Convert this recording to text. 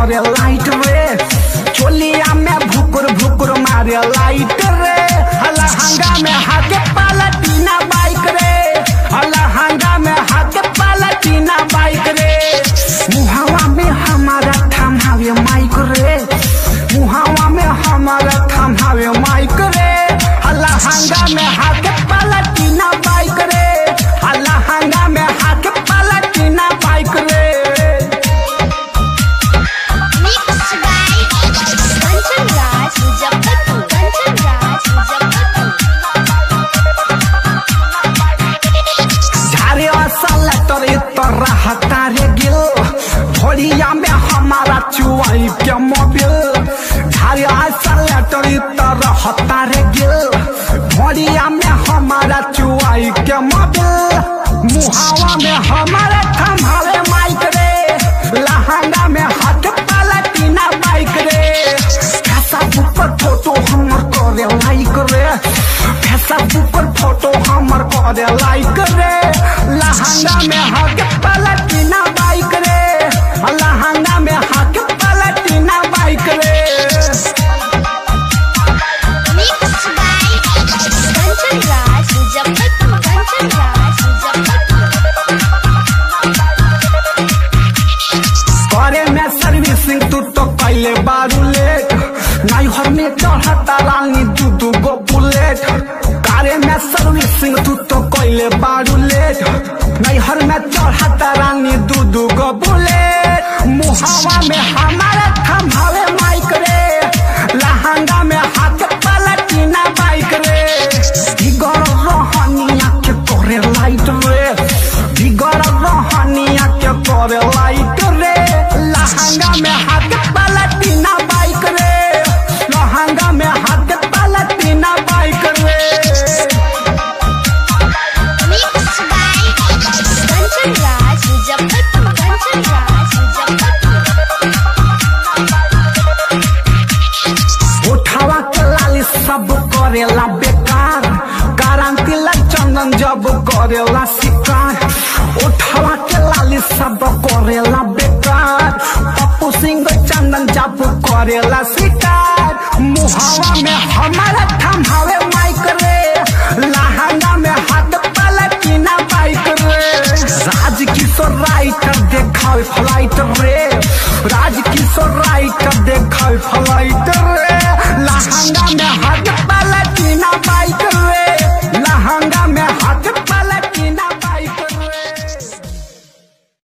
करे लाइट रे चोलिया में भुकुर भुकुर मारे लाइट रे लहंगा में हाथे पालटीना बाइक रे लहंगा में हाथे पालटीना बाइक रे मुहावा में हमारा थमावे माइक रे मुहावा में हमारा थमावे माइक रे लहंगा में हाथे पालटीना बाइक रे लहंगा में हाथे पालटीना बाइक रे Mixed by Kanchan Raj Muzaffarpur. Kanchan Raj Muzaffarpur. झारे असल तोरे तोरा हतारे गिल भोरिया में हमारा चुआई के मोबिल झारे असल तोरे तोरा हतारे गिल भोरिया में हमारा चुआई के मोबिल मुहावा में हमारे थमावे माइक रे लहंगा में हाथ पलटीना बाइक रे फेसबुक पर फोटो हमर करे लाइक रे फेसबुक पर फोटो हमर करे लाइक रे लहंगा में हाथ पलटीना बाइक रे लहंगा में हाथ पलटीना बाइक रे Mixed by Kanchan Raj Muzaffarpur. Kanchan Raj Muzaffarpur. करे में सर्विसिंग तू तो पहले बारू लेट नाइहर में चढ़ता रानी दू दू गो बुलेट करे में सर्विसिंग तू तो पहले बारू लेट नैहर में चढ़ता रानी दू दू गो बुलेट मुहावा में हमारे थमावे माइक रे लहंगा में हाथ पलटीना बाइक रे बिगड़ रहनिया के करे लाइट रे बिगड़ रहनिया के करे लाइट रे लहंगा में हाथ पलटीना बाइक रे लहंगा में हाथ पलटीना बाइक रे Mixed by Kanchan Raj Muzaffarpur. Kanchan Raj Muzaffarpur. उठावा के लाली सब करेला बेकार गारंटी ला चंदन जब करेला शिकार उठावा के लाली सब करेला बेकार पप्पू सिंह चंदन जब करेला शिकार मुहावा में हमारा थम